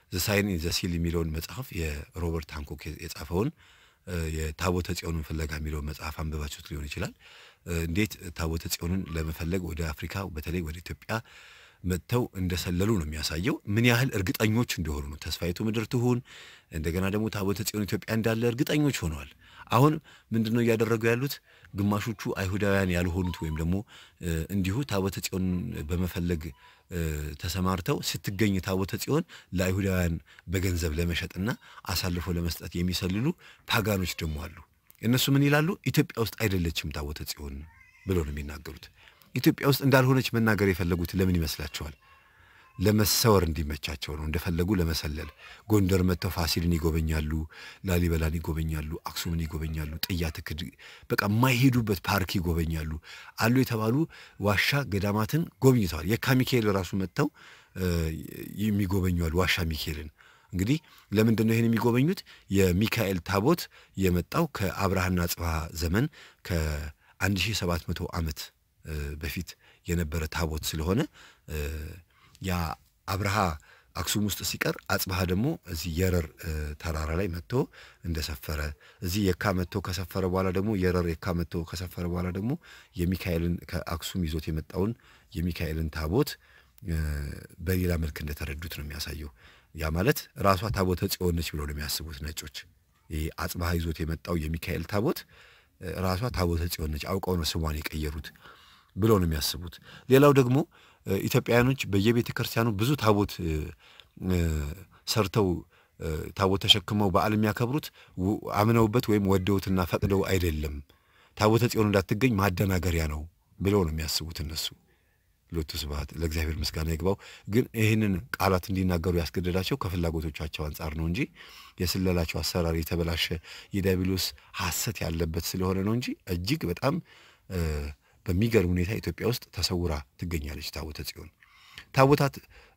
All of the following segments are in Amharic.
ዘ ሳይን ኢን ዘ ሲል የሚለውን መጽሐፍ የሮበርት ሃንኮክ የጻፈውን የታቦተ ጽዮንን ፍለጋ የሚለውን መጽሐፍ አንብባችሁት ሊሆን ይችላል። እንዴት ታቦተ ጽዮንን ለመፈለግ ወደ አፍሪካ በተለይ ወደ ኢትዮጵያ መጥተው እንደሰለሉ ነው የሚያሳየው። ምን ያህል እርግጠኞች እንደሆኑ ነው። ተስፋይቱ ምድር ትሁን እንደገና ደግሞ ታቦተ ጽዮን ኢትዮጵያ እንዳለ እርግጠኞች ሆነዋል። አሁን ምንድን ነው እያደረጉ ያሉት? ግማሾቹ አይሁዳውያን ያልሆኑት ወይም ደግሞ እንዲሁ ታቦተ ጽዮን በመፈለግ ተሰማርተው ስትገኝ ታቦተ ጽዮን ለአይሁዳውያን በገንዘብ ለመሸጥና አሳልፎ ለመስጠት የሚሰልሉ ፓጋኖች ደግሞ አሉ። እነሱ ምን ይላሉ? ኢትዮጵያ ውስጥ አይደለችም ታቦተ ጽዮን ብለው ነው የሚናገሩት። ኢትዮጵያ ውስጥ እንዳልሆነች መናገር የፈለጉት ለምን ይመስላችኋል? ለመሰወር እንዲመቻቸው ነው። እንደፈለጉ ለመሰለል ጎንደር መጥተው ፋሲልን ይጎበኛሉ፣ ላሊበላን ይጎበኛሉ፣ አክሱምን ይጎበኛሉ፣ ጥያ ትክድ በቃ የማይሄዱበት ፓርክ ይጎበኛሉ። አሉ የተባሉ ዋሻ ገዳማትን ጎብኝተዋል። የካ ሚካኤል ራሱ መጥተው የሚጎበኟል ዋሻ ሚካኤልን። እንግዲህ ለምንድን ነው ይህን የሚጎበኙት? የሚካኤል ታቦት የመጣው ከአብርሃና ጽብሃ ዘመን ከ1700 ዓመት በፊት የነበረ ታቦት ስለሆነ ያ አብርሃ አክሱም ውስጥ ሲቀር አጽብሃ ደግሞ እዚህ የረር ተራራ ላይ መጥቶ እንደሰፈረ እዚህ የካ መጥቶ ከሰፈረ በኋላ ደግሞ የረር የካ መጥቶ ከሰፈረ በኋላ ደግሞ የሚካኤልን ከአክሱም ይዞት የመጣውን የሚካኤልን ታቦት በሌላ መልክ እንደተረዱት ነው የሚያሳየው። ያ ማለት ራሷ ታቦተ ጽዮን ነች ብለው ነው የሚያስቡት ነጮች። ይህ አጽብሃ ይዞት የመጣው የሚካኤል ታቦት ራሷ ታቦተ ጽዮን ነች፣ አውቀው ነው ስሟን የቀየሩት ብለው ነው የሚያስቡት። ሌላው ደግሞ ኢትዮጵያውያኖች በየቤተ ክርስቲያኑ ብዙ ታቦት ሰርተው ታቦት ተሸክመው በዓል የሚያከብሩት አምነውበት ወይም ወደውትና ፈቅደው አይደለም። ታቦተ ጽዮን እንዳትገኝ ማደናገሪያ ነው ብለው ነው የሚያስቡት እነሱ። ሎቱ ስብሐት ለእግዚአብሔር ምስጋና ይግባው። ግን ይህንን ቃላት እንዲናገሩ ያስገደዳቸው ከፍላጎቶቻቸው አንጻር ነው እንጂ የስለላቸው አሰራር የተበላሸ የዲያብሎስ ሐሰት ያለበት ስለሆነ ነው እንጂ እጅግ በጣም በሚገርም ሁኔታ ኢትዮጵያ ውስጥ ተሰውራ ትገኛለች ታቦተ ጽዮን። ታቦታት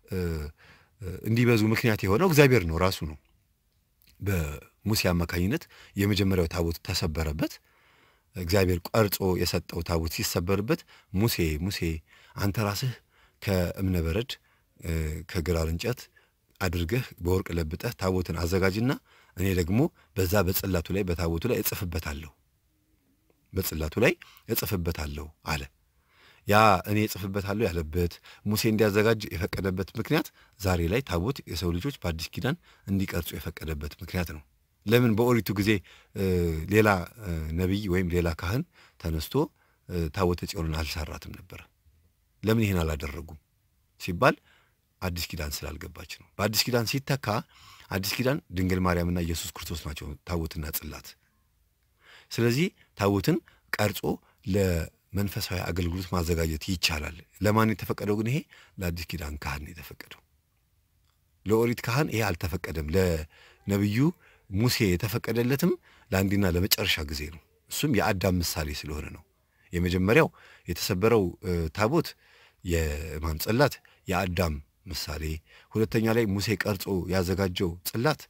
እንዲበዙ ምክንያት የሆነው እግዚአብሔር ነው ራሱ ነው። በሙሴ አማካኝነት የመጀመሪያው ታቦት ተሰበረበት። እግዚአብሔር ቀርጾ የሰጠው ታቦት ሲሰበርበት ሙሴ ሙሴ አንተ ራስህ ከእብነ በረድ ከግራር እንጨት አድርገህ በወርቅ ለብጠህ ታቦትን አዘጋጅና እኔ ደግሞ በዛ በጽላቱ ላይ በታቦቱ ላይ እጽፍበታለሁ በጽላቱ ላይ እጽፍበታለሁ አለ። ያ እኔ እጽፍበታለሁ ያለበት ሙሴ እንዲያዘጋጅ የፈቀደበት ምክንያት ዛሬ ላይ ታቦት የሰው ልጆች በአዲስ ኪዳን እንዲቀርጹ የፈቀደበት ምክንያት ነው። ለምን በኦሪቱ ጊዜ ሌላ ነቢይ ወይም ሌላ ካህን ተነስቶ ታቦተ ጽዮንን አልሰራትም ነበረ? ለምን ይህን አላደረጉም ሲባል አዲስ ኪዳን ስላልገባች ነው። በአዲስ ኪዳን ሲተካ አዲስ ኪዳን ድንግል ማርያምና ኢየሱስ ክርስቶስ ናቸው ታቦትና ጽላት። ስለዚህ ታቦትን ቀርጾ ለመንፈሳዊ አገልግሎት ማዘጋጀት ይቻላል። ለማን የተፈቀደው ግን? ይሄ ለአዲስ ኪዳን ካህን የተፈቀደው። ለኦሪት ካህን ይሄ አልተፈቀደም። ለነቢዩ ሙሴ የተፈቀደለትም ለአንዴና ለመጨረሻ ጊዜ ነው። እሱም የአዳም ምሳሌ ስለሆነ ነው። የመጀመሪያው የተሰበረው ታቦት የማን ጽላት የአዳም ምሳሌ፣ ሁለተኛ ላይ ሙሴ ቀርጾ ያዘጋጀው ጽላት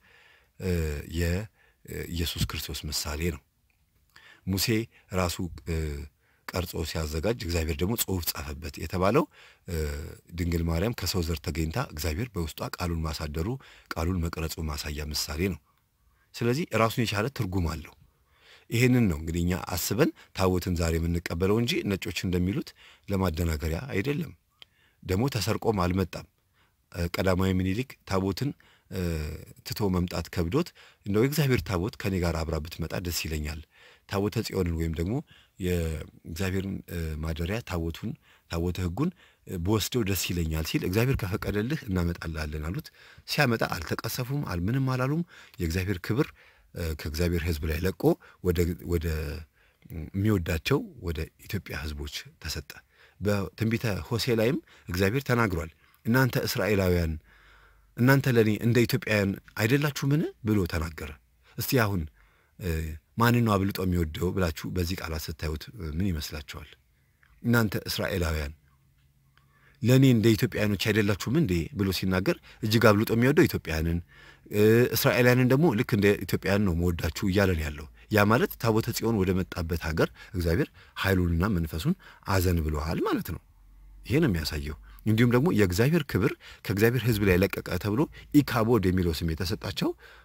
የኢየሱስ ክርስቶስ ምሳሌ ነው። ሙሴ ራሱ ቀርጾ ሲያዘጋጅ እግዚአብሔር ደግሞ ጽሑፍ ጻፈበት የተባለው ድንግል ማርያም ከሰው ዘር ተገኝታ እግዚአብሔር በውስጧ ቃሉን ማሳደሩ ቃሉን መቅረጹ ማሳያ ምሳሌ ነው። ስለዚህ ራሱን የቻለ ትርጉም አለው። ይሄንን ነው እንግዲህ እኛ አስበን ታቦትን ዛሬ የምንቀበለው እንጂ ነጮች እንደሚሉት ለማደናገሪያ አይደለም። ደግሞ ተሰርቆም አልመጣም። ቀዳማዊ ምኒልክ ታቦትን ትቶ መምጣት ከብዶት እንደው የእግዚአብሔር ታቦት ከኔ ጋር አብራ ብትመጣ ደስ ይለኛል፣ ታቦተ ጽዮንን ወይም ደግሞ የእግዚአብሔርን ማደሪያ ታቦቱን ታቦተ ሕጉን በወስደው ደስ ይለኛል ሲል እግዚአብሔር ከፈቀደልህ እናመጣላለን አሉት። ሲያመጣ አልተቀሰፉም፣ አልምንም አላሉም። የእግዚአብሔር ክብር ከእግዚአብሔር ሕዝብ ላይ ለቆ ወደ የሚወዳቸው ወደ ኢትዮጵያ ሕዝቦች ተሰጠ። በትንቢተ ሆሴ ላይም እግዚአብሔር ተናግሯል። እናንተ እስራኤላውያን እናንተ ለእኔ እንደ ኢትዮጵያውያን አይደላችሁምን ብሎ ተናገረ። እስቲ አሁን ማንን ነው አብልጦ የሚወደው ብላችሁ በዚህ ቃላት ስታዩት ምን ይመስላችኋል? እናንተ እስራኤላውያን ለእኔ እንደ ኢትዮጵያውያኖች አይደላችሁም እንዴ ብሎ ሲናገር እጅግ አብልጦ የሚወደው ኢትዮጵያውያንን፣ እስራኤላውያንን ደግሞ ልክ እንደ ኢትዮጵያውያን ነው መወዳችሁ እያለን ያለው ያ ማለት ታቦተ ጽዮን ወደ መጣበት ሀገር እግዚአብሔር ኃይሉንና መንፈሱን አዘን ብለዋል ማለት ነው። ይሄ ነው የሚያሳየው። እንዲሁም ደግሞ የእግዚአብሔር ክብር ከእግዚአብሔር ሕዝብ ላይ ለቀቀ ተብሎ ኢካቦድ የሚለው ስም የተሰጣቸው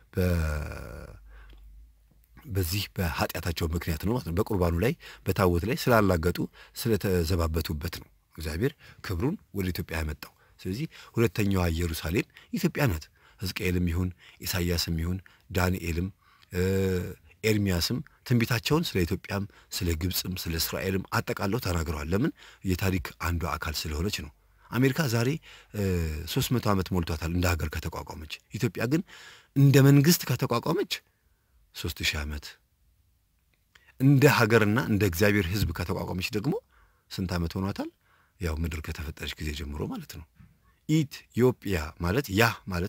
በዚህ በኃጢአታቸው ምክንያት ነው ማለት ነው። በቁርባኑ ላይ በታቦት ላይ ስላላገጡ ስለተዘባበቱበት ነው እግዚአብሔር ክብሩን ወደ ኢትዮጵያ ያመጣው። ስለዚህ ሁለተኛዋ ኢየሩሳሌም ኢትዮጵያ ናት። ሕዝቅኤልም ይሁን ኢሳይያስም ይሁን ዳንኤልም ኤርሚያስም ትንቢታቸውን ስለ ኢትዮጵያም ስለ ግብፅም ስለ እስራኤልም አጠቃለው ተናግረዋል። ለምን የታሪክ አንዷ አካል ስለሆነች ነው። አሜሪካ ዛሬ ሶስት መቶ ዓመት ሞልቷታል እንደ ሀገር ከተቋቋመች። ኢትዮጵያ ግን እንደ መንግስት ከተቋቋመች ሶስት ሺህ ዓመት እንደ ሀገርና እንደ እግዚአብሔር ሕዝብ ከተቋቋመች ደግሞ ስንት ዓመት ሆኗታል? ያው ምድር ከተፈጠረች ጊዜ ጀምሮ ማለት ነው። ኢትዮጵያ ማለት ያ ማለት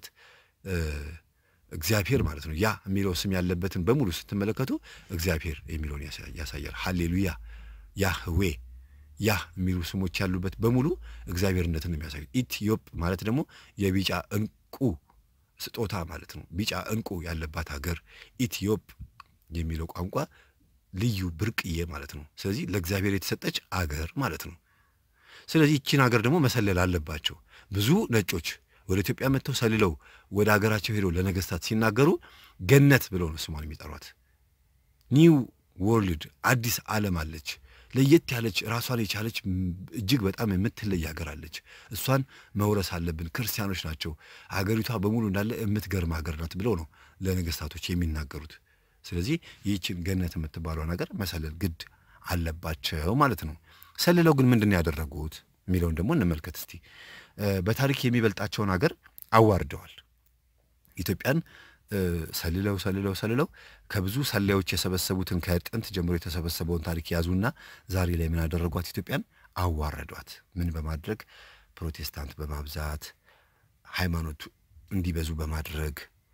እግዚአብሔር ማለት ነው። ያ የሚለው ስም ያለበትን በሙሉ ስትመለከቱ እግዚአብሔር የሚለውን ያሳያል። ሀሌሉያ፣ ያህዌ፣ ያ የሚሉ ስሞች ያሉበት በሙሉ እግዚአብሔርነትን ነው የሚያሳዩት። ኢትዮጵ ማለት ደግሞ የቢጫ እንቁ ስጦታ ማለት ነው። ቢጫ እንቁ ያለባት ሀገር ኢትዮጵ የሚለው ቋንቋ ልዩ ብርቅዬ ማለት ነው። ስለዚህ ለእግዚአብሔር የተሰጠች አገር ማለት ነው። ስለዚህ ይቺን ሀገር ደግሞ መሰለል አለባቸው። ብዙ ነጮች ወደ ኢትዮጵያ መጥተው ሰልለው ወደ ሀገራቸው ሄደው ለነገስታት ሲናገሩ ገነት ብለው ነው ስሟን የሚጠሯት። ኒው ወርልድ አዲስ ዓለም አለች፣ ለየት ያለች ራሷን የቻለች እጅግ በጣም የምትለይ ሀገር አለች። እሷን መውረስ አለብን። ክርስቲያኖች ናቸው፣ ሀገሪቷ በሙሉ እንዳለ የምትገርም ሀገር ናት ብለው ነው ለነገስታቶች የሚናገሩት። ስለዚህ ይህችን ገነት የምትባለውን ሀገር መሰለል ግድ አለባቸው ማለት ነው። ሰልለው ግን ምንድን ነው ያደረጉት የሚለውን ደግሞ እንመልከት እስቲ። በታሪክ የሚበልጣቸውን ሀገር አዋርደዋል። ኢትዮጵያን ሰልለው ሰልለው ሰልለው ከብዙ ሰላዮች የሰበሰቡትን ከጥንት ጀምሮ የተሰበሰበውን ታሪክ ያዙና ዛሬ ላይ ምን ያደረጓት? ኢትዮጵያን አዋረዷት። ምን በማድረግ ፕሮቴስታንት በማብዛት ሃይማኖቱ እንዲበዙ በማድረግ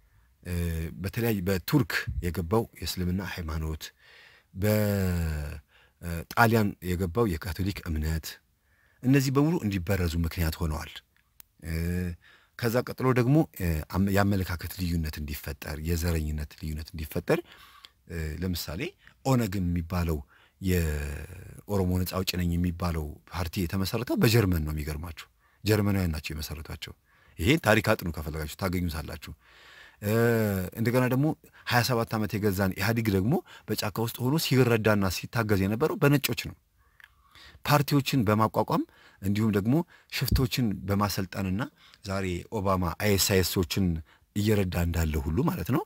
በተለያዩ በቱርክ የገባው የእስልምና ሃይማኖት፣ በጣሊያን የገባው የካቶሊክ እምነት እነዚህ በሙሉ እንዲበረዙ ምክንያት ሆነዋል። ከዛ ቀጥሎ ደግሞ የአመለካከት ልዩነት እንዲፈጠር፣ የዘረኝነት ልዩነት እንዲፈጠር ለምሳሌ ኦነግ የሚባለው የኦሮሞ ነጻ አውጪ ነኝ የሚባለው ፓርቲ የተመሰረተው በጀርመን ነው። የሚገርማችሁ ጀርመናውያን ናቸው የመሰረቷቸው። ይሄን ታሪክ አጥኑ ከፈለጋችሁ ታገኙታላችሁ። እንደገና ደግሞ ሀያ ሰባት ዓመት የገዛን ኢህአዲግ ደግሞ በጫካ ውስጥ ሆኖ ሲረዳና ሲታገዝ የነበረው በነጮች ነው። ፓርቲዎችን በማቋቋም እንዲሁም ደግሞ ሽፍቶችን በማሰልጠንና ዛሬ ኦባማ አይኤስአይኤሶችን እየረዳ እንዳለ ሁሉ ማለት ነው።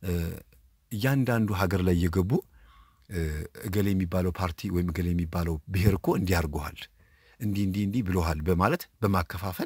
እያንዳንዱ ሀገር ላይ እየገቡ እገሌ የሚባለው ፓርቲ ወይም እገሌ የሚባለው ብሔር እኮ እንዲህ አድርጎሃል፣ እንዲህ እንዲህ እንዲህ ብሎሃል በማለት በማከፋፈል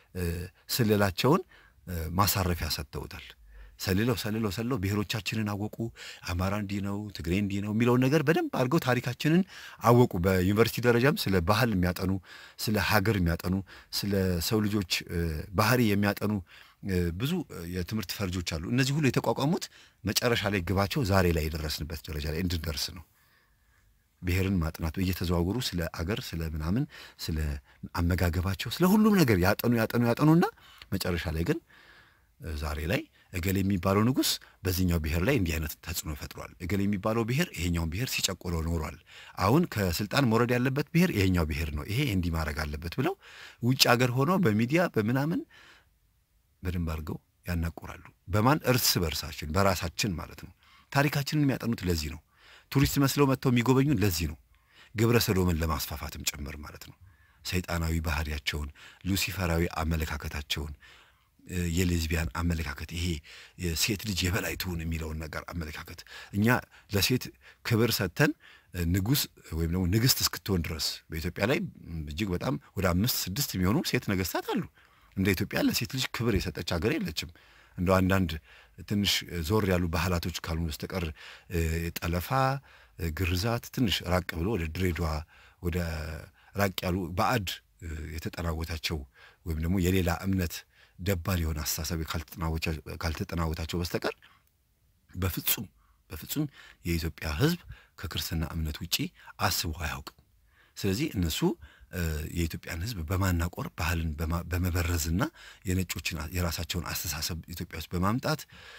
ስለላቸውን ማሳረፊያ ሰጥተውታል። ሰልለው ሰልለው ሰልለው ብሔሮቻችንን አወቁ። አማራ እንዲህ ነው፣ ትግሬ እንዲህ ነው የሚለውን ነገር በደንብ አድርገው ታሪካችንን አወቁ። በዩኒቨርሲቲ ደረጃም ስለ ባህል የሚያጠኑ ስለ ሀገር የሚያጠኑ ስለ ሰው ልጆች ባህሪ የሚያጠኑ ብዙ የትምህርት ፈርጆች አሉ። እነዚህ ሁሉ የተቋቋሙት መጨረሻ ላይ ግባቸው ዛሬ ላይ የደረስንበት ደረጃ ላይ እንድንደርስ ነው። ብሔርን ማጥናቱ እየተዘዋወሩ ስለ አገር ስለ ምናምን ስለ አመጋገባቸው ስለ ሁሉም ነገር ያጠኑ ያጠኑ ያጠኑና መጨረሻ ላይ ግን ዛሬ ላይ እገሌ የሚባለው ንጉሥ በዚህኛው ብሔር ላይ እንዲህ አይነት ተጽዕኖ ፈጥሯል፣ እገሌ የሚባለው ብሔር ይሄኛውን ብሔር ሲጨቆለው ኖሯል፣ አሁን ከስልጣን መውረድ ያለበት ብሔር ይሄኛው ብሔር ነው፣ ይሄ እንዲህ ማድረግ አለበት ብለው ውጭ ሀገር ሆነው በሚዲያ በምናምን በደንብ አድርገው ያናቁራሉ። በማን እርስ በርሳችን በራሳችን ማለት ነው። ታሪካችንን የሚያጠኑት ለዚህ ነው። ቱሪስት መስለው መጥተው የሚጎበኙን ለዚህ ነው። ግብረ ሰዶምን ለማስፋፋትም ጭምር ማለት ነው። ሰይጣናዊ ባህሪያቸውን፣ ሉሲፈራዊ አመለካከታቸውን የሌዝቢያን አመለካከት ይሄ ሴት ልጅ የበላይ ትሁን የሚለውን ነገር አመለካከት እኛ ለሴት ክብር ሰጥተን ንጉሥ ወይም ደግሞ ንግሥት እስክትሆን ድረስ በኢትዮጵያ ላይ እጅግ በጣም ወደ አምስት ስድስት የሚሆኑ ሴት ነገሥታት አሉ። እንደ ኢትዮጵያ ለሴት ልጅ ክብር የሰጠች ሀገር የለችም። እንደ አንዳንድ ትንሽ ዞር ያሉ ባህላቶች ካልሆኑ በስተቀር ጠለፋ፣ ግርዛት ትንሽ ራቅ ብሎ ወደ ድሬዳዋ ወደ ራቅ ያሉ ባዕድ የተጠናወታቸው ወይም ደግሞ የሌላ እምነት ደባል የሆነ አስተሳሰብ ካልተጠናወታቸው በስተቀር በፍጹም በፍጹም የኢትዮጵያ ሕዝብ ከክርስትና እምነት ውጪ አስቦ አያውቅም። ስለዚህ እነሱ የኢትዮጵያን ሕዝብ በማናቆር ባህልን በመበረዝና የነጮችን የራሳቸውን አስተሳሰብ ኢትዮጵያ ውስጥ በማምጣት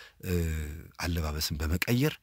አለባበስን በመቀየር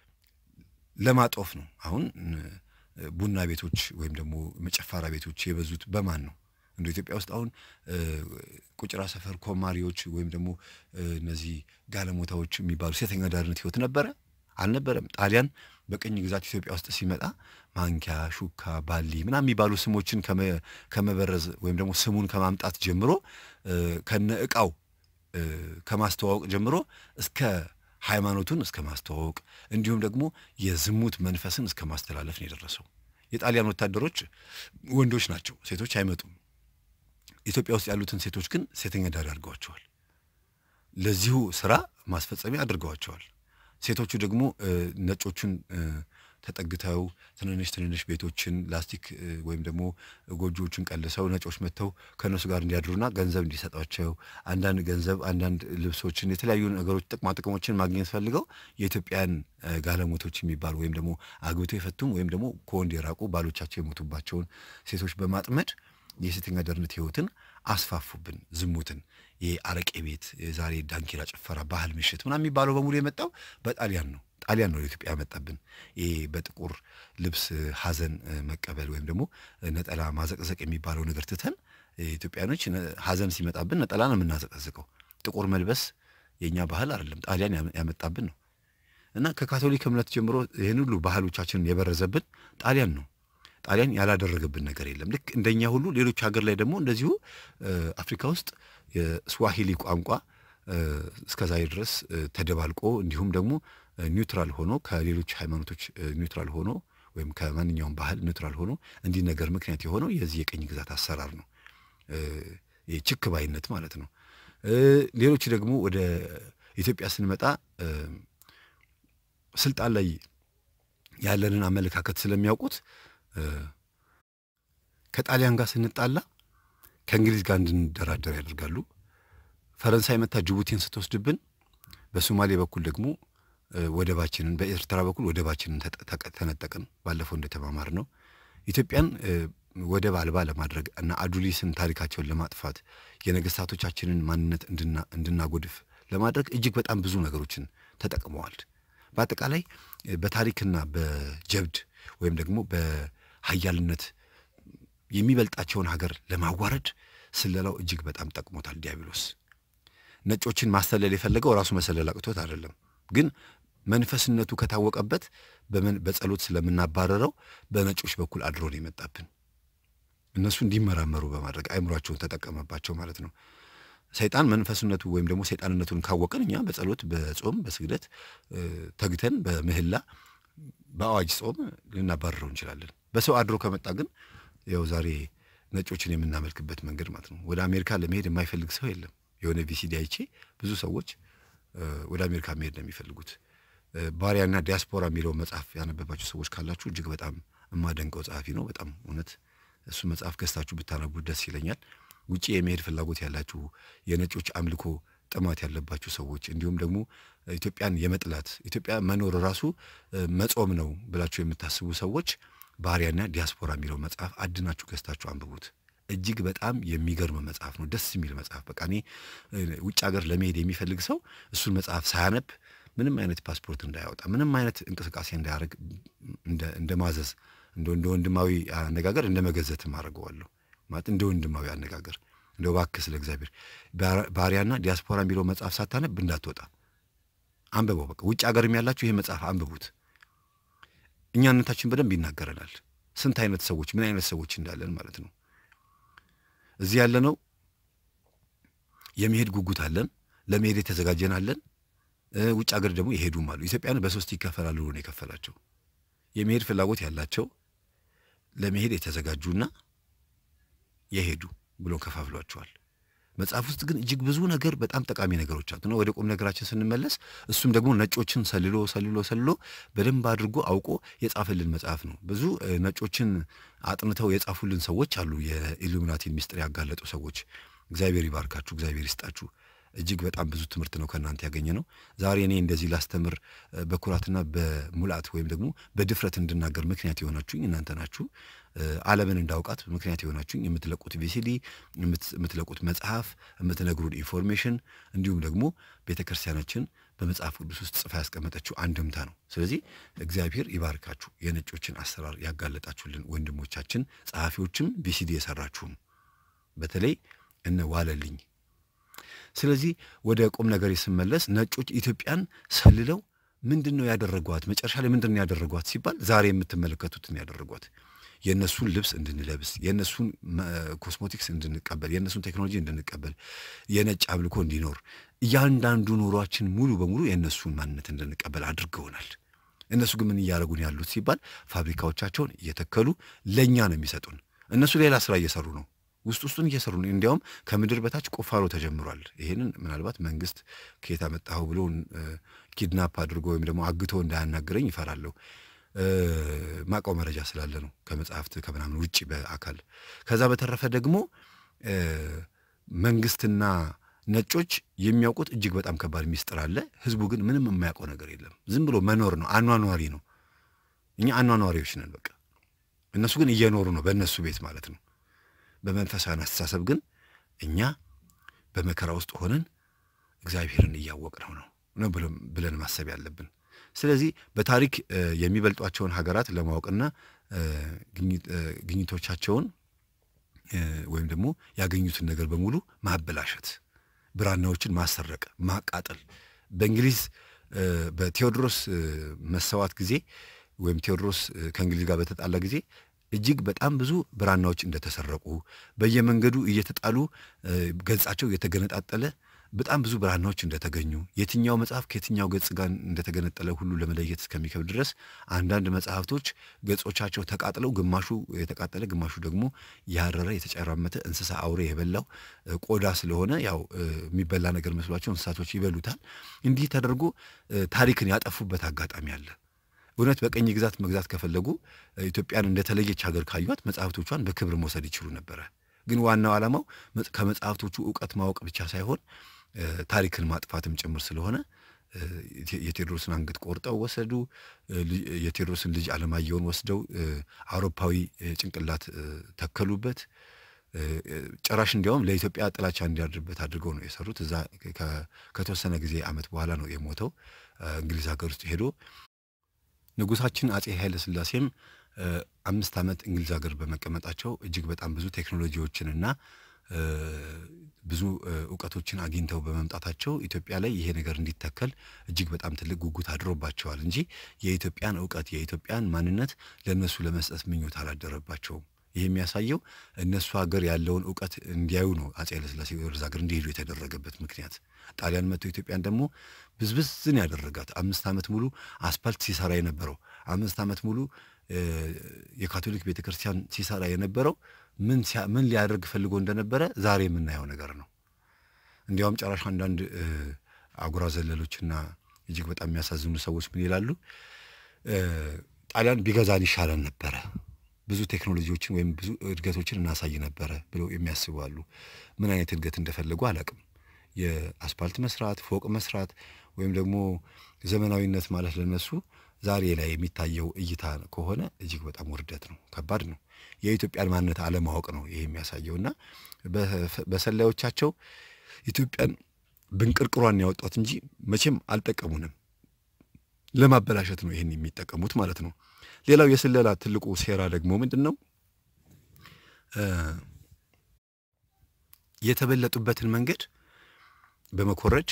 ለማጦፍ ነው። አሁን ቡና ቤቶች ወይም ደግሞ መጨፋሪያ ቤቶች የበዙት በማን ነው? እንደ ኢትዮጵያ ውስጥ አሁን ቁጭራ ሰፈር ኮማሪዎች ወይም ደግሞ እነዚህ ጋለሞታዎች የሚባሉ ሴተኛ ዳርነት ህይወት ነበረ አልነበረም። ጣሊያን በቅኝ ግዛት ኢትዮጵያ ውስጥ ሲመጣ ማንኪያ፣ ሹካ፣ ባሊ ምናምን የሚባሉ ስሞችን ከመበረዝ ወይም ደግሞ ስሙን ከማምጣት ጀምሮ ከነ እቃው ከማስተዋወቅ ጀምሮ እስከ ሃይማኖቱን እስከ ማስተዋወቅ እንዲሁም ደግሞ የዝሙት መንፈስን እስከ ማስተላለፍ ነው የደረሰው። የጣሊያን ወታደሮች ወንዶች ናቸው፣ ሴቶች አይመጡም። ኢትዮጵያ ውስጥ ያሉትን ሴቶች ግን ሴተኛ ዳሪ አድርገዋቸዋል። ለዚሁ ስራ ማስፈጸሚያ አድርገዋቸዋል። ሴቶቹ ደግሞ ነጮቹን ተጠግተው ትንንሽ ትንንሽ ቤቶችን ላስቲክ ወይም ደግሞ ጎጆዎችን ቀልሰው ነጮች መጥተው ከእነሱ ጋር እንዲያድሩና ገንዘብ እንዲሰጧቸው አንዳንድ ገንዘብ፣ አንዳንድ ልብሶችን፣ የተለያዩ ነገሮች ጥቅማ ጥቅሞችን ማግኘት ፈልገው የኢትዮጵያን ጋለሞቶች የሚባሉ ወይም ደግሞ አግብተው የፈቱም ወይም ደግሞ ከወንድ የራቁ ባሎቻቸው የሞቱባቸውን ሴቶች በማጥመድ የሴተኛ አዳሪነት ህይወትን አስፋፉብን። ዝሙትን፣ የአረቄ ቤት፣ የዛሬ ዳንኪራ ጭፈራ፣ ባህል ምሽት ምናምን የሚባለው በሙሉ የመጣው በጣሊያን ነው። ጣሊያን ነው ኢትዮጵያ ያመጣብን። ይሄ በጥቁር ልብስ ሀዘን መቀበል ወይም ደግሞ ነጠላ ማዘቅዘቅ የሚባለው ነገር ትተን ኢትዮጵያኖች ሀዘን ሲመጣብን ነጠላ ነው የምናዘቀዝቀው። ጥቁር መልበስ የእኛ ባህል አይደለም፣ ጣሊያን ያመጣብን ነው እና ከካቶሊክ እምነት ጀምሮ ይህን ሁሉ ባህሎቻችንን የበረዘብን ጣሊያን ነው። ጣሊያን ያላደረገብን ነገር የለም። ልክ እንደኛ ሁሉ ሌሎች ሀገር ላይ ደግሞ እንደዚሁ አፍሪካ ውስጥ የስዋሂሊ ቋንቋ እስከዛሬ ድረስ ተደባልቆ እንዲሁም ደግሞ ኒውትራል ሆኖ ከሌሎች ሃይማኖቶች ኒውትራል ሆኖ ወይም ከማንኛውም ባህል ኒውትራል ሆኖ እንዲህ ነገር ምክንያት የሆነው የዚህ የቅኝ ግዛት አሰራር ነው። ችክ ባይነት ማለት ነው። ሌሎች ደግሞ ወደ ኢትዮጵያ ስንመጣ ስልጣን ላይ ያለንን አመለካከት ስለሚያውቁት ከጣሊያን ጋር ስንጣላ ከእንግሊዝ ጋር እንድንደራደር ያደርጋሉ። ፈረንሳይ መታ ጅቡቲን ስትወስድብን በሶማሌ በኩል ደግሞ ወደባችንን በኤርትራ በኩል ወደባችንን ተነጠቅን። ባለፈው እንደተማማር ነው ኢትዮጵያን ወደብ አልባ ለማድረግ እና አዱሊስን ታሪካቸውን ለማጥፋት የነገስታቶቻችንን ማንነት እንድናጎድፍ ለማድረግ እጅግ በጣም ብዙ ነገሮችን ተጠቅመዋል። በአጠቃላይ በታሪክና በጀብድ ወይም ደግሞ በሀያልነት የሚበልጣቸውን ሀገር ለማዋረድ ስለላው እጅግ በጣም ጠቅሞታል ዲያብሎስ። ነጮችን ማሰለል የፈለገው ራሱ መሰለል አቅቶት አይደለም፣ ግን መንፈስነቱ ከታወቀበት በጸሎት ስለምናባረረው በነጮች በኩል አድሮ ነው የመጣብን። እነሱ እንዲመራመሩ በማድረግ አእምሯቸውን ተጠቀመባቸው ማለት ነው። ሰይጣን መንፈስነቱ ወይም ደግሞ ሰይጣንነቱን ካወቅን እኛ በጸሎት በጾም በስግደት ተግተን በምህላ በአዋጅ ጾም ልናባረረው እንችላለን። በሰው አድሮ ከመጣ ግን ያው ዛሬ ነጮችን የምናመልክበት መንገድ ማለት ነው። ወደ አሜሪካ ለመሄድ የማይፈልግ ሰው የለም። የሆነ ቪሲዲ አይቼ ብዙ ሰዎች ወደ አሜሪካ መሄድ ነው የሚፈልጉት። ባሪያና ዲያስፖራ የሚለው መጽሐፍ ያነበባችሁ ሰዎች ካላችሁ እጅግ በጣም የማደንቀው ጸሐፊ ነው። በጣም እውነት እሱ መጽሐፍ ገዝታችሁ ብታነቡት ደስ ይለኛል። ውጭ የመሄድ ፍላጎት ያላችሁ የነጮች አምልኮ ጥማት ያለባችሁ ሰዎች እንዲሁም ደግሞ ኢትዮጵያን የመጥላት ኢትዮጵያ መኖር ራሱ መጾም ነው ብላችሁ የምታስቡ ሰዎች ባሪያና ዲያስፖራ የሚለው መጽሐፍ አድናችሁ ገዝታችሁ አንብቡት። እጅግ በጣም የሚገርም መጽሐፍ ነው። ደስ የሚል መጽሐፍ። በቃ እኔ ውጭ ሀገር ለመሄድ የሚፈልግ ሰው እሱን መጽሐፍ ሳያነብ ምንም አይነት ፓስፖርት እንዳያወጣ ምንም አይነት እንቅስቃሴ እንዳያደርግ እንደ ማዘዝ እንደ ወንድማዊ አነጋገር እንደ መገዘትም አድርገዋለሁ። ማለት እንደ ወንድማዊ አነጋገር እንደ እባክህ ስለ እግዚአብሔር ባሪያና ዲያስፖራ የሚለው መጽሐፍ ሳታነብ እንዳትወጣ አንብበው። በቃ ውጭ ሀገርም ያላችሁ ይህ መጽሐፍ አንብቡት። እኛነታችን በደንብ ይናገረናል። ስንት አይነት ሰዎች ምን አይነት ሰዎች እንዳለን ማለት ነው። እዚህ ያለነው የመሄድ ጉጉት አለን፣ ለመሄድ የተዘጋጀን አለን። ውጭ ሀገር ደግሞ የሄዱም አሉ። ኢትዮጵያን በሶስት ይከፈላሉ ነው የከፈላቸው። የመሄድ ፍላጎት ያላቸው ለመሄድ የተዘጋጁና የሄዱ ብሎ ከፋፍሏቸዋል። መጽሐፍ ውስጥ ግን እጅግ ብዙ ነገር በጣም ጠቃሚ ነገሮች አሉ ነው። ወደ ቁም ነገራችን ስንመለስ እሱም ደግሞ ነጮችን ሰልሎ ሰልሎ ሰልሎ በደንብ አድርጎ አውቆ የጻፈልን መጽሐፍ ነው። ብዙ ነጮችን አጥንተው የጻፉልን ሰዎች አሉ። የኢሉሚናቲን ሚስጥር ያጋለጡ ሰዎች። እግዚአብሔር ይባርካችሁ፣ እግዚአብሔር ይስጣችሁ። እጅግ በጣም ብዙ ትምህርት ነው ከእናንተ ያገኘ ነው። ዛሬ እኔ እንደዚህ ላስተምር በኩራትና በሙላት ወይም ደግሞ በድፍረት እንድናገር ምክንያት የሆናችሁኝ እናንተ ናችሁ። ዓለምን እንዳውቃት ምክንያት የሆናችሁኝ የምትለቁት ቪሲዲ፣ የምትለቁት መጽሐፍ፣ የምትነግሩን ኢንፎርሜሽን እንዲሁም ደግሞ ቤተ ክርስቲያናችን በመጽሐፍ ቅዱስ ውስጥ ጽፋ ያስቀመጠችው አንድምታ ነው። ስለዚህ እግዚአብሔር ይባርካችሁ። የነጮችን አሰራር ያጋለጣችሁልን ወንድሞቻችን፣ ጸሐፊዎችም ቪሲዲ የሰራችሁም በተለይ እነ ዋለልኝ። ስለዚህ ወደ ቁም ነገር ስመለስ ነጮች ኢትዮጵያን ሰልለው ምንድን ነው ያደረጓት? መጨረሻ ላይ ምንድን ነው ያደረጓት ሲባል ዛሬ የምትመለከቱትን ያደረጓት የእነሱን ልብስ እንድንለብስ፣ የእነሱን ኮስሞቲክስ እንድንቀበል፣ የእነሱን ቴክኖሎጂ እንድንቀበል፣ የነጭ አምልኮ እንዲኖር እያንዳንዱ ኑሯችን ሙሉ በሙሉ የእነሱን ማንነት እንድንቀበል አድርገውናል። እነሱ ግን ምን እያደረጉን ያሉት ሲባል ፋብሪካዎቻቸውን እየተከሉ ለእኛ ነው የሚሰጡን። እነሱ ሌላ ስራ እየሰሩ ነው፣ ውስጥ ውስጡን እየሰሩ ነው። እንዲያውም ከምድር በታች ቁፋሮ ተጀምሯል። ይህንን ምናልባት መንግስት ከየት አመጣኸው ብሎ ኪድናፕ አድርጎ ወይም ደግሞ አግቶ እንዳያናግረኝ ይፈራለሁ። ማቀው መረጃ ስላለ ነው ከመጽሐፍት ከምናምን ውጭ በአካል ከዛ በተረፈ ደግሞ መንግስትና ነጮች የሚያውቁት እጅግ በጣም ከባድ ሚስጥር አለ። ህዝቡ ግን ምንም የማያውቀው ነገር የለም። ዝም ብሎ መኖር ነው፣ አኗኗሪ ነው። እኛ አኗኗሪዎች ነን በቃ። እነሱ ግን እየኖሩ ነው፣ በእነሱ ቤት ማለት ነው። በመንፈሳዊ አስተሳሰብ ግን እኛ በመከራ ውስጥ ሆነን እግዚአብሔርን እያወቅነው ነው ነው ብለን ማሰብ ያለብን። ስለዚህ በታሪክ የሚበልጧቸውን ሀገራት ለማወቅና ግኝቶቻቸውን ወይም ደግሞ ያገኙትን ነገር በሙሉ ማበላሸት፣ ብራናዎችን ማሰረቅ፣ ማቃጠል በእንግሊዝ በቴዎድሮስ መሰዋት ጊዜ ወይም ቴዎድሮስ ከእንግሊዝ ጋር በተጣላ ጊዜ እጅግ በጣም ብዙ ብራናዎች እንደተሰረቁ በየመንገዱ እየተጣሉ ገጻቸው እየተገነጣጠለ በጣም ብዙ ብራናዎች እንደተገኙ የትኛው መጽሐፍ ከየትኛው ገጽ ጋር እንደተገነጠለ ሁሉ ለመለየት እስከሚከብድ ድረስ አንዳንድ መጽሐፍቶች ገጾቻቸው ተቃጥለው ግማሹ የተቃጠለ ግማሹ ደግሞ ያረረ የተጨራመተ እንስሳ አውሬ የበላው ቆዳ ስለሆነ ያው የሚበላ ነገር መስሏቸው እንስሳቶች ይበሉታል። እንዲህ ተደርጎ ታሪክን ያጠፉበት አጋጣሚ አለ። እውነት በቀኝ ግዛት መግዛት ከፈለጉ ኢትዮጵያን እንደተለየች ሀገር ካዩት መጽሐፍቶቿን በክብር መውሰድ ይችሉ ነበረ። ግን ዋናው ዓላማው ከመጽሐፍቶቹ እውቀት ማወቅ ብቻ ሳይሆን ታሪክን ማጥፋትም ጭምር ስለሆነ የቴዎድሮስን አንገት ቆርጠው ወሰዱ። የቴዎድሮስን ልጅ አለማየሁን ወስደው አውሮፓዊ ጭንቅላት ተከሉበት። ጭራሽ እንዲያውም ለኢትዮጵያ ጥላቻ እንዲያድርበት አድርገው ነው የሰሩት። እዛ ከተወሰነ ጊዜ ዓመት በኋላ ነው የሞተው እንግሊዝ ሀገር ውስጥ ሄዶ ንጉሳችን አጼ ኃይለ ሥላሴም አምስት ዓመት እንግሊዝ ሀገር በመቀመጣቸው እጅግ በጣም ብዙ ቴክኖሎጂዎችንና ብዙ እውቀቶችን አግኝተው በመምጣታቸው ኢትዮጵያ ላይ ይሄ ነገር እንዲተከል እጅግ በጣም ትልቅ ጉጉት አድሮባቸዋል እንጂ የኢትዮጵያን እውቀት የኢትዮጵያን ማንነት ለእነሱ ለመስጠት ምኞት አላደረባቸውም። ይህ የሚያሳየው እነሱ ሀገር ያለውን እውቀት እንዲያዩ ነው። አጼ ኃይለሥላሴ ወደዛ ሀገር እንዲሄዱ የተደረገበት ምክንያት ጣሊያን መጥቶ ኢትዮጵያን ደግሞ ብዝብዝን ያደረጋት አምስት ዓመት ሙሉ አስፓልት ሲሰራ የነበረው አምስት ዓመት ሙሉ የካቶሊክ ቤተ ክርስቲያን ሲሰራ የነበረው ምን ምን ሊያደርግ ፈልጎ እንደነበረ ዛሬ የምናየው ነገር ነው። እንዲያውም ጨራሽ አንዳንድ አጉራ ዘለሎችና እጅግ በጣም የሚያሳዝኑ ሰዎች ምን ይላሉ? ጣሊያን ቢገዛን ይሻለን ነበረ፣ ብዙ ቴክኖሎጂዎችን ወይም ብዙ እድገቶችን እናሳይ ነበረ ብለው የሚያስቡ አሉ። ምን አይነት እድገት እንደፈለጉ አላቅም። የአስፓልት መስራት፣ ፎቅ መስራት ወይም ደግሞ ዘመናዊነት ማለት ለነሱ ዛሬ ላይ የሚታየው እይታ ከሆነ እጅግ በጣም ውርደት ነው፣ ከባድ ነው። የኢትዮጵያን ማንነት አለማወቅ ነው ይሄ የሚያሳየው እና በሰላዮቻቸው ኢትዮጵያን ብንቅርቅሯን ያወጧት እንጂ መቼም አልጠቀሙንም። ለማበላሸት ነው ይህን የሚጠቀሙት ማለት ነው። ሌላው የስለላ ትልቁ ሴራ ደግሞ ምንድን ነው? የተበለጡበትን መንገድ በመኮረጅ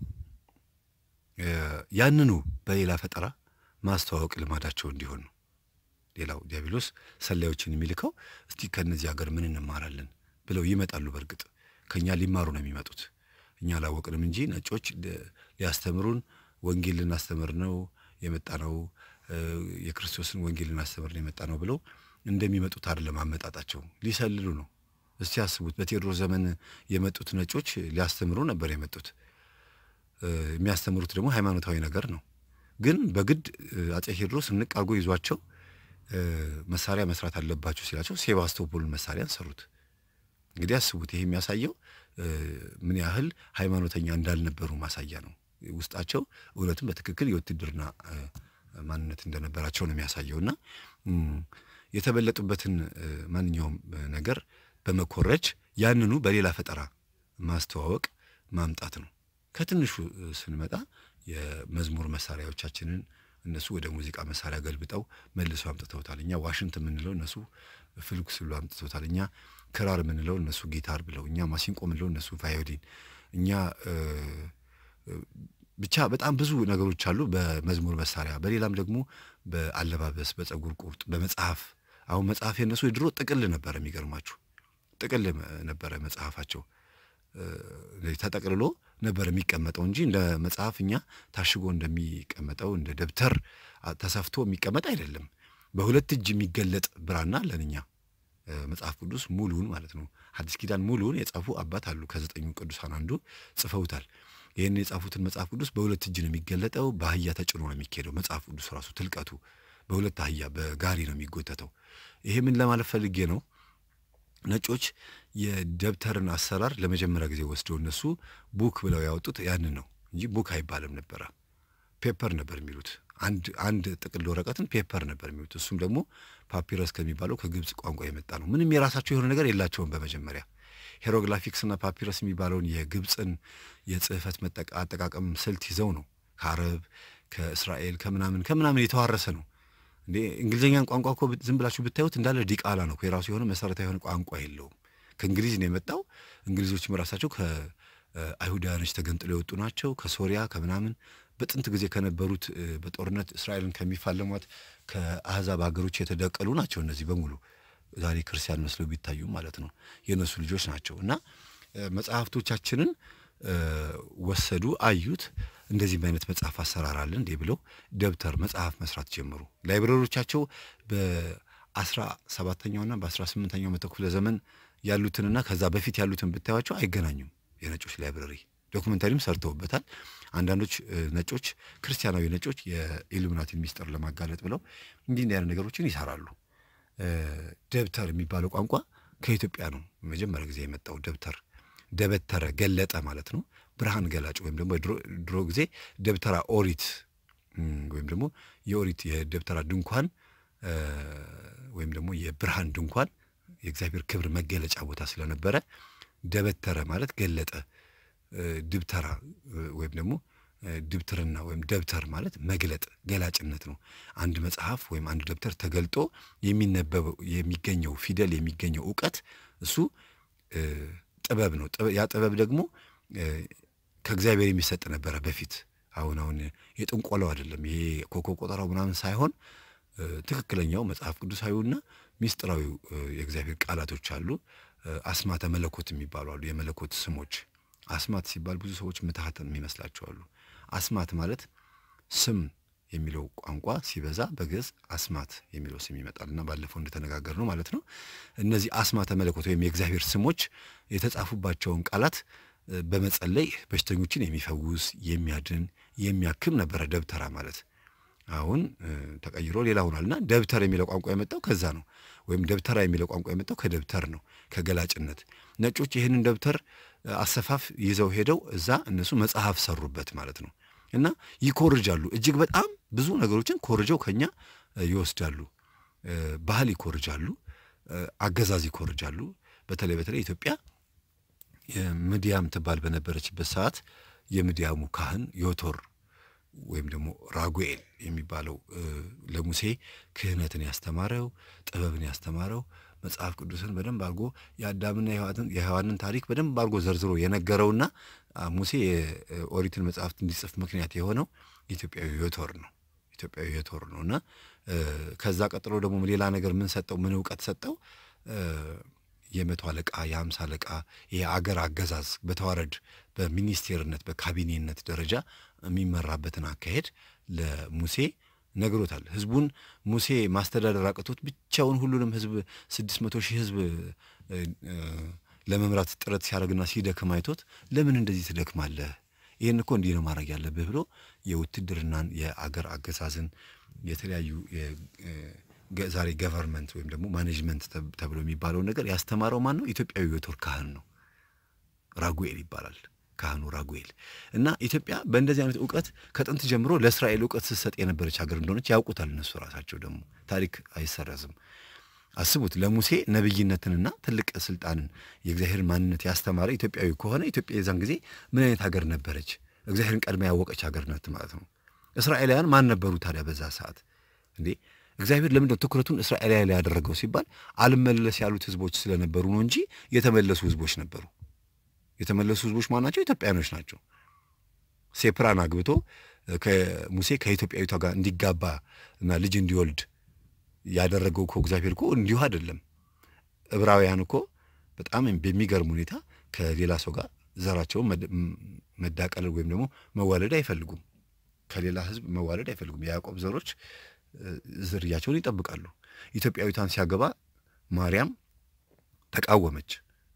ያንኑ በሌላ ፈጠራ ማስተዋወቅ ልማዳቸው እንዲሆን ነው። ሌላው ዲያብሎስ ሰላዮችን የሚልከው እስቲ ከእነዚህ ሀገር ምን እንማራለን ብለው ይመጣሉ። በእርግጥ ከእኛ ሊማሩ ነው የሚመጡት። እኛ አላወቅንም እንጂ ነጮች ሊያስተምሩን ወንጌል ልናስተምር ነው የመጣ ነው፣ የክርስቶስን ወንጌል ልናስተምር ነው የመጣ ነው ብለው እንደሚመጡት አይደለም አመጣጣቸው፣ ሊሰልሉ ነው። እስቲ ያስቡት። በቴዎድሮስ ዘመን የመጡት ነጮች ሊያስተምሩ ነበር የመጡት። የሚያስተምሩት ደግሞ ሃይማኖታዊ ነገር ነው። ግን በግድ አጼ ቴዎድሮስ ንቅ አድርጎ ይዟቸው መሳሪያ መስራት አለባቸው ሲላቸው ሴባስቶፖልን መሳሪያን ሰሩት። እንግዲህ አስቡት። ይሄ የሚያሳየው ምን ያህል ሃይማኖተኛ እንዳልነበሩ ማሳያ ነው። ውስጣቸው እውነትም በትክክል የውትድርና ማንነት እንደነበራቸው ነው የሚያሳየው እና የተበለጡበትን ማንኛውም ነገር በመኮረጅ ያንኑ በሌላ ፈጠራ ማስተዋወቅ ማምጣት ነው። ከትንሹ ስንመጣ የመዝሙር መሳሪያዎቻችንን እነሱ ወደ ሙዚቃ መሳሪያ ገልብጠው መልሰው አምጥተውታል። እኛ ዋሽንት የምንለው እነሱ ፍልክ ስሉ አምጥተውታል። እኛ ክራር የምንለው እነሱ ጊታር ብለው፣ እኛ ማሲንቆ የምንለው እነሱ ቫዮሊን፣ እኛ ብቻ በጣም ብዙ ነገሮች አሉ በመዝሙር መሳሪያ፣ በሌላም ደግሞ በአለባበስ፣ በጸጉር ቁርጥ፣ በመጽሐፍ አሁን መጽሐፍ የነሱ የድሮ ጥቅል ነበረ። የሚገርማችሁ ጥቅል ነበረ መጽሐፋቸው ተጠቅልሎ ነበር የሚቀመጠው እንጂ እንደ መጽሐፍ እኛ ታሽጎ እንደሚቀመጠው እንደ ደብተር ተሰፍቶ የሚቀመጥ አይደለም። በሁለት እጅ የሚገለጥ ብራና አለን እኛ መጽሐፍ ቅዱስ ሙሉውን ማለት ነው። ሐዲስ ኪዳን ሙሉውን የጻፉ አባት አሉ። ከዘጠኙ ቅዱሳን አንዱ ጽፈውታል። ይህን የጻፉትን መጽሐፍ ቅዱስ በሁለት እጅ ነው የሚገለጠው። በአህያ ተጭኖ ነው የሚካሄደው። መጽሐፍ ቅዱስ ራሱ ትልቀቱ በሁለት አህያ በጋሪ ነው የሚጎተተው። ይሄ ምን ለማለት ፈልጌ ነው? ነጮች የደብተርን አሰራር ለመጀመሪያ ጊዜ ወስደው እነሱ ቡክ ብለው ያወጡት ያንን ነው እንጂ ቡክ አይባልም ነበረ። ፔፐር ነበር የሚሉት። አንድ አንድ ጥቅል ወረቀትን ፔፐር ነበር የሚሉት። እሱም ደግሞ ፓፒረስ ከሚባለው ከግብፅ ቋንቋ የመጣ ነው። ምንም የራሳቸው የሆነ ነገር የላቸውም። በመጀመሪያ ሄሮግላፊክስና ፓፒረስ የሚባለውን የግብፅን የጽህፈት አጠቃቀም ስልት ይዘው ነው ከአረብ ከእስራኤል ከምናምን ከምናምን የተዋረሰ ነው። እንዴ እንግሊዝኛን ቋንቋ እኮ ዝም ብላችሁ ብታዩት እንዳለ ዲቃላ ነው። የራሱ የሆነ መሰረታዊ የሆነ ቋንቋ የለውም። ከእንግሊዝ ነው የመጣው። እንግሊዞችም ራሳቸው ከአይሁዳውያኖች ተገንጥለው የወጡ ናቸው። ከሶሪያ ከምናምን በጥንት ጊዜ ከነበሩት በጦርነት እስራኤልን ከሚፋለሟት ከአህዛብ ሀገሮች የተደቀሉ ናቸው። እነዚህ በሙሉ ዛሬ ክርስቲያን መስለው ቢታዩ ማለት ነው የእነሱ ልጆች ናቸው። እና መጽሐፍቶቻችንን ወሰዱ፣ አዩት። እንደዚህም አይነት መጽሐፍ አሰራር አለ እንዴ ብለው ደብተር መጽሐፍ መስራት ጀመሩ። ላይብረሪዎቻቸው በአስራ ሰባተኛውና በአስራ ስምንተኛው መቶ ክፍለ ዘመን ያሉትንና ከዛ በፊት ያሉትን ብታዩቸው አይገናኙም። የነጮች ላይብረሪ ዶክመንታሪም ሰርተውበታል። አንዳንዶች ነጮች ክርስቲያናዊ ነጮች የኢሉሚናቲን ሚስጥር ለማጋለጥ ብለው እንዲህ እንዲህ አይነት ነገሮችን ይሰራሉ። ደብተር የሚባለው ቋንቋ ከኢትዮጵያ ነው መጀመሪያ ጊዜ የመጣው። ደብተር ደበተረ ገለጠ ማለት ነው። ብርሃን ገላጭ ወይም ደግሞ ድሮ ጊዜ ደብተራ ኦሪት ወይም ደግሞ የኦሪት የደብተራ ድንኳን ወይም ደግሞ የብርሃን ድንኳን የእግዚአብሔር ክብር መገለጫ ቦታ ስለነበረ ደበተረ ማለት ገለጠ። ድብተራ ወይም ደግሞ ድብትርና ወይም ደብተር ማለት መግለጥ ገላጭነት ነው። አንድ መጽሐፍ ወይም አንድ ደብተር ተገልጦ የሚነበበው የሚገኘው ፊደል የሚገኘው እውቀት እሱ ጥበብ ነው። ያ ጥበብ ደግሞ ከእግዚአብሔር የሚሰጥ ነበረ በፊት። አሁን አሁን የጥንቆላው አይደለም ይሄ ኮከብ ቆጠራው ምናምን ሳይሆን ትክክለኛው መጽሐፍ ቅዱሳዊውና ሚስጥራዊው የእግዚአብሔር ቃላቶች አሉ። አስማተ መለኮት የሚባሉ አሉ። የመለኮት ስሞች አስማት ሲባል ብዙ ሰዎች ምትሃት የሚመስላቸው አሉ። አስማት ማለት ስም የሚለው ቋንቋ ሲበዛ በግዕዝ አስማት የሚለው ስም ይመጣል እና ባለፈው እንደተነጋገር ነው ማለት ነው። እነዚህ አስማተ መለኮት ወይም የእግዚአብሔር ስሞች የተጻፉባቸውን ቃላት በመጸለይ በሽተኞችን የሚፈውስ የሚያድን፣ የሚያክም ነበረ ደብተራ ማለት። አሁን ተቀይሮ ሌላ ሆኗልና ደብተር የሚለው ቋንቋ የመጣው ከዛ ነው። ወይም ደብተራ የሚለው ቋንቋ የመጣው ከደብተር ነው፣ ከገላጭነት። ነጮች ይህንን ደብተር አሰፋፍ ይዘው ሄደው እዛ እነሱ መጽሐፍ ሰሩበት ማለት ነው። እና ይኮርጃሉ። እጅግ በጣም ብዙ ነገሮችን ኮርጀው ከኛ ይወስዳሉ። ባህል ይኮርጃሉ፣ አገዛዝ ይኮርጃሉ። በተለይ በተለይ ኢትዮጵያ ምድያም ትባል በነበረችበት ሰዓት የምድያሙ ካህን ዮቶር ወይም ደግሞ ራጉኤል የሚባለው ለሙሴ ክህነትን ያስተማረው ጥበብን ያስተማረው መጽሐፍ ቅዱስን በደንብ አድርጎ የአዳምና የሔዋንን ታሪክ በደንብ አድርጎ ዘርዝሮ የነገረውና ሙሴ የኦሪትን መጽሐፍት እንዲጽፍ ምክንያት የሆነው ኢትዮጵያዊ ዮቶር ነው። ኢትዮጵያዊ ዮቶር ነው እና ከዛ ቀጥሎ ደግሞ ሌላ ነገር ምን ሰጠው? ምን እውቀት ሰጠው? የመቶ አለቃ የሀምሳ አለቃ የአገር አገዛዝ በተዋረድ በሚኒስቴርነት በካቢኔነት ደረጃ የሚመራበትን አካሄድ ለሙሴ ነግሮታል። ህዝቡን ሙሴ ማስተዳደር አቅቶት ብቻውን ሁሉንም ህዝብ ስድስት መቶ ሺህ ህዝብ ለመምራት ጥረት ሲያደርግና ሲደክም አይቶት ለምን እንደዚህ ትደክማለህ? ይህን እኮ እንዲህ ነው ማድረግ ያለብህ ብሎ የውትድርናን የአገር አገዛዝን የተለያዩ ዛሬ ገቨርንመንት ወይም ደግሞ ማኔጅመንት ተብሎ የሚባለውን ነገር ያስተማረው ማን ነው? ኢትዮጵያዊ ዮቶር ካህን ነው። ራጉኤል ይባላል ካህኑ ራጉኤል። እና ኢትዮጵያ በእንደዚህ አይነት እውቀት ከጥንት ጀምሮ ለእስራኤል እውቀት ስትሰጥ የነበረች ሀገር እንደሆነች ያውቁታል እነሱ ራሳቸው። ደግሞ ታሪክ አይሰረዝም። አስቡት ለሙሴ ነቢይነትንና ትልቅ ስልጣንን የእግዚአብሔርን ማንነት ያስተማረ ኢትዮጵያዊ ከሆነ ኢትዮጵያ የዛን ጊዜ ምን አይነት ሀገር ነበረች? እግዚአብሔርን ቀድማ ያወቀች ሀገር ናት ማለት ነው። እስራኤላውያን ማን ነበሩ ታዲያ በዛ ሰዓት? እንዴ እግዚአብሔር ለምንድነው ትኩረቱን እስራኤል ላይ ያደረገው ሲባል አልመለስ ያሉት ህዝቦች ስለነበሩ ነው እንጂ የተመለሱ ህዝቦች ነበሩ። የተመለሱ ህዝቦች ማናቸው? ኢትዮጵያኖች ናቸው። ሴፕራን አግብቶ ከሙሴ ከኢትዮጵያዊቷ ጋር እንዲጋባ እና ልጅ እንዲወልድ ያደረገው እኮ እግዚአብሔር እኮ እንዲሁ አይደለም። ዕብራውያን እኮ በጣም በሚገርም ሁኔታ ከሌላ ሰው ጋር ዘራቸውን መዳቀለል ወይም ደግሞ መዋለድ አይፈልጉም። ከሌላ ህዝብ መዋለድ አይፈልጉም። የያዕቆብ ዘሮች ዝርያቸውን ይጠብቃሉ። ኢትዮጵያዊቷን ሲያገባ ማርያም ተቃወመች።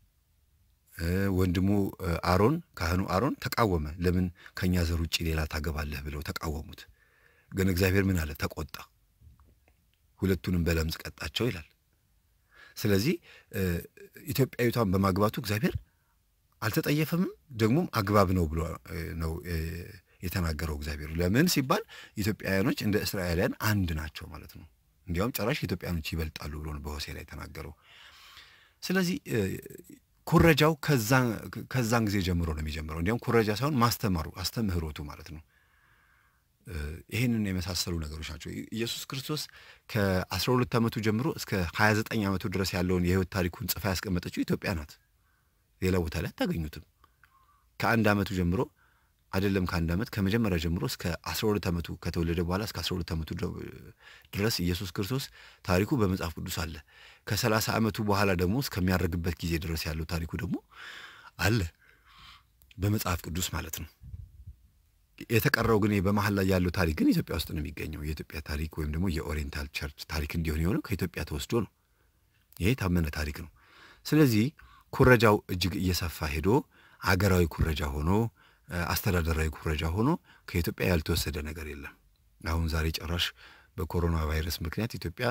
ወንድሙ አሮን ካህኑ አሮን ተቃወመ። ለምን ከእኛ ዘር ውጭ ሌላ ታገባለህ ብለው ተቃወሙት። ግን እግዚአብሔር ምን አለ? ተቆጣ። ሁለቱንም በለምጽ ቀጣቸው ይላል። ስለዚህ ኢትዮጵያዊቷን በማግባቱ እግዚአብሔር አልተጠየፈምም፣ ደግሞም አግባብ ነው ብሎ ነው የተናገረው እግዚአብሔር። ለምን ሲባል ኢትዮጵያውያኖች እንደ እስራኤላውያን አንድ ናቸው ማለት ነው። እንዲያውም ጭራሽ ኢትዮጵያኖች ይበልጣሉ ብሎ ነው በሆሴ ላይ የተናገረው። ስለዚህ ኩረጃው ከዛን ጊዜ ጀምሮ ነው የሚጀምረው። እንዲያውም ኩረጃ ሳይሆን ማስተማሩ አስተምህሮቱ ማለት ነው። ይህንን የመሳሰሉ ነገሮች ናቸው። ኢየሱስ ክርስቶስ ከአስራ ሁለት ዓመቱ ጀምሮ እስከ ሀያ ዘጠኝ ዓመቱ ድረስ ያለውን የህይወት ታሪኩን ጽፋ ያስቀመጠችው ኢትዮጵያ ናት። ሌላ ቦታ ላይ አታገኙትም። ከአንድ ዓመቱ ጀምሮ አይደለም ከአንድ ዓመት ከመጀመሪያ ጀምሮ እስከ አስራ ሁለት ዓመቱ ከተወለደ በኋላ እስከ አስራ ሁለት ዓመቱ ድረስ ኢየሱስ ክርስቶስ ታሪኩ በመጽሐፍ ቅዱስ አለ። ከሰላሳ ዓመቱ በኋላ ደግሞ እስከሚያደርግበት ጊዜ ድረስ ያለው ታሪኩ ደግሞ አለ በመጽሐፍ ቅዱስ ማለት ነው። የተቀረው ግን በመሀል ላይ ያለው ታሪክ ግን ኢትዮጵያ ውስጥ ነው የሚገኘው። የኢትዮጵያ ታሪክ ወይም ደግሞ የኦሪየንታል ቸርች ታሪክ እንዲሆን የሆነው ከኢትዮጵያ ተወስዶ ነው። ይሄ የታመነ ታሪክ ነው። ስለዚህ ኩረጃው እጅግ እየሰፋ ሄዶ አገራዊ ኩረጃ ሆኖ አስተዳደራዊ ኩረጃ ሆኖ ከኢትዮጵያ ያልተወሰደ ነገር የለም። አሁን ዛሬ ጭራሽ በኮሮና ቫይረስ ምክንያት ኢትዮጵያ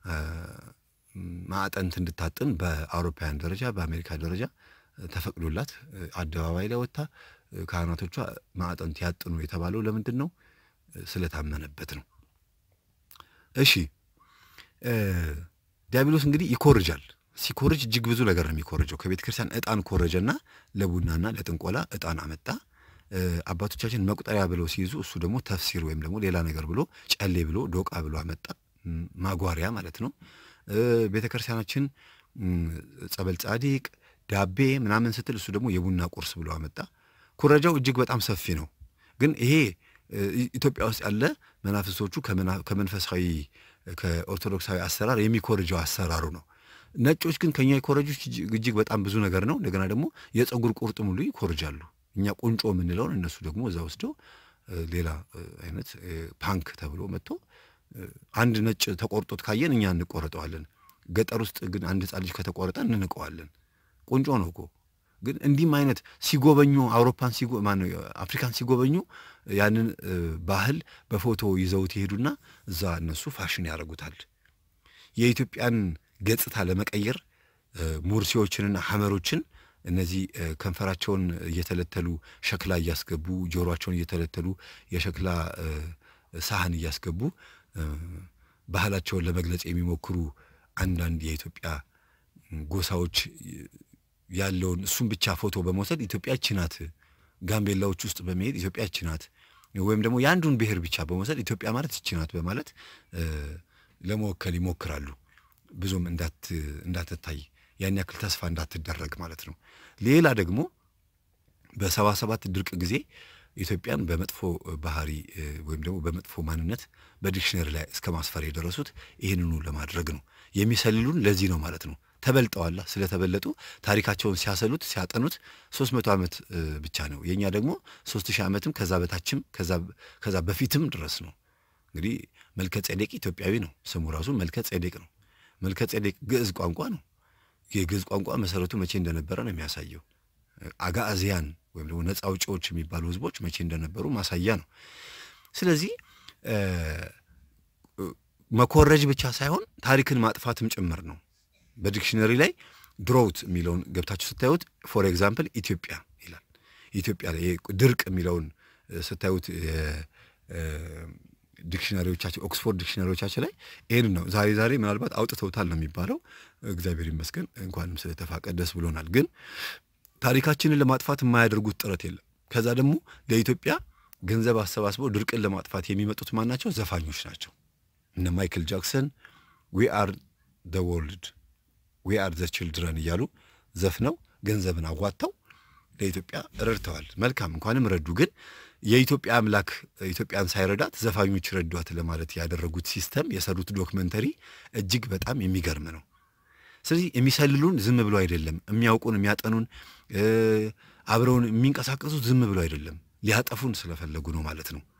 ማዕጠንት እንድታጥን በአውሮፓውያን ደረጃ በአሜሪካ ደረጃ ተፈቅዶላት አደባባይ ላይ ወጥታ ካህናቶቿ ማዕጠንት ያጥኑ የተባለው ለምንድን ነው? ስለታመነበት ነው። እሺ ዲያብሎስ እንግዲህ ይኮርጃል። ሲኮርጅ እጅግ ብዙ ነገር ነው የሚኮርጀው። ከቤተ ክርስቲያን ዕጣን ኮረጀና ለቡናና ለጥንቆላ ዕጣን አመጣ። አባቶቻችን መቁጠሪያ ብለው ሲይዙ እሱ ደግሞ ተፍሲር ወይም ደግሞ ሌላ ነገር ብሎ ጨሌ ብሎ ዶቃ ብሎ አመጣ። ማጓሪያ ማለት ነው። ቤተ ክርስቲያናችን ጸበል ጻዲቅ ዳቤ ምናምን ስትል እሱ ደግሞ የቡና ቁርስ ብሎ አመጣ። ኩረጃው እጅግ በጣም ሰፊ ነው። ግን ይሄ ኢትዮጵያ ውስጥ ያለ መናፍሶቹ ከመንፈሳዊ ከኦርቶዶክሳዊ አሰራር የሚኮርጀው አሰራሩ ነው። ነጮች ግን ከኛ የኮረጆች እጅግ በጣም ብዙ ነገር ነው። እንደገና ደግሞ የፀጉር ቁርጥም ሁሉ ይኮርጃሉ። እኛ ቁንጮ የምንለውን እነሱ ደግሞ እዛ ወስደው ሌላ አይነት ፓንክ ተብሎ መጥቶ አንድ ነጭ ተቆርጦት ካየን እኛ እንቆረጠዋለን። ገጠር ውስጥ ግን አንድ ሕፃን ልጅ ከተቆረጠ እንንቀዋለን። ቁንጮ ነው እኮ። ግን እንዲህም አይነት ሲጎበኙ አውሮፓን ማነው አፍሪካን ሲጎበኙ ያንን ባህል በፎቶ ይዘውት ይሄዱና እዛ እነሱ ፋሽን ያደርጉታል። የኢትዮጵያን ገጽታ ለመቀየር ሙርሲዎችንና ሐመሮችን እነዚህ ከንፈራቸውን እየተለተሉ ሸክላ እያስገቡ ጆሮቸውን እየተለተሉ የሸክላ ሳህን እያስገቡ ባህላቸውን ለመግለጽ የሚሞክሩ አንዳንድ የኢትዮጵያ ጎሳዎች ያለውን እሱም ብቻ ፎቶ በመውሰድ ኢትዮጵያ ይህች ናት፣ ጋምቤላዎች ውስጥ በመሄድ ኢትዮጵያ ይህች ናት፣ ወይም ደግሞ የአንዱን ብሔር ብቻ በመውሰድ ኢትዮጵያ ማለት ይህች ናት በማለት ለመወከል ይሞክራሉ። ብዙም እንዳትታይ ያን ያክል ተስፋ እንዳትደረግ ማለት ነው። ሌላ ደግሞ በሰባ ሰባት ድርቅ ጊዜ ኢትዮጵያን በመጥፎ ባህሪ ወይም ደግሞ በመጥፎ ማንነት በዲክሽነሪ ላይ እስከ ማስፈር የደረሱት ይህንኑ ለማድረግ ነው። የሚሰልሉን ለዚህ ነው ማለት ነው። ተበልጠዋላ። ስለተበለጡ ታሪካቸውን ሲያሰሉት ሲያጠኑት ሶስት መቶ ዓመት ብቻ ነው። የእኛ ደግሞ ሶስት ሺህ ዓመትም ከዛ በታችም ከዛ በፊትም ድረስ ነው። እንግዲህ መልከ ጼዴቅ ኢትዮጵያዊ ነው። ስሙ ራሱ መልከ ጼዴቅ ነው። መልከ ጼዴቅ ግዕዝ ቋንቋ ነው። የግዕዝ ቋንቋ መሰረቱ መቼ እንደነበረ ነው የሚያሳየው። አጋዚያን ወይም ደግሞ ነፃ አውጪዎች የሚባሉ ህዝቦች መቼ እንደነበሩ ማሳያ ነው። ስለዚህ መኮረጅ ብቻ ሳይሆን ታሪክን ማጥፋትም ጭምር ነው። በዲክሽነሪ ላይ ድሮውት የሚለውን ገብታችሁ ስታዩት ፎር ኤግዛምፕል ኢትዮጵያ ይላል። ኢትዮጵያ ላይ ድርቅ የሚለውን ስታዩት ዲክሽነሪዎቻችን ኦክስፎርድ ዲክሽነሪዎቻችን ላይ ይህን ነው ዛሬ ዛሬ ምናልባት አውጥተውታል ነው የሚባለው። እግዚአብሔር ይመስገን እንኳንም ስለተፋቀ ደስ ብሎናል። ግን ታሪካችንን ለማጥፋት የማያደርጉት ጥረት የለም። ከዛ ደግሞ ለኢትዮጵያ ገንዘብ አሰባስበው ድርቅን ለማጥፋት የሚመጡት ማን ናቸው? ዘፋኞች ናቸው። እነ ማይክል ጃክሰን ዊ አር ደ ወርልድ ዊ አር ዘ ችልድረን እያሉ ዘፍነው ገንዘብን አዋጥተው ለኢትዮጵያ ረድተዋል። መልካም እንኳንም ረዱ። ግን የኢትዮጵያ አምላክ ኢትዮጵያን ሳይረዳት ዘፋኞች ረዷት ለማለት ያደረጉት ሲስተም የሰሩት ዶክመንተሪ እጅግ በጣም የሚገርም ነው። ስለዚህ የሚሰልሉን ዝም ብሎ አይደለም፣ የሚያውቁን የሚያጠኑን፣ አብረውን የሚንቀሳቀሱት ዝም ብሎ አይደለም፣ ሊያጠፉን ስለፈለጉ ነው ማለት ነው።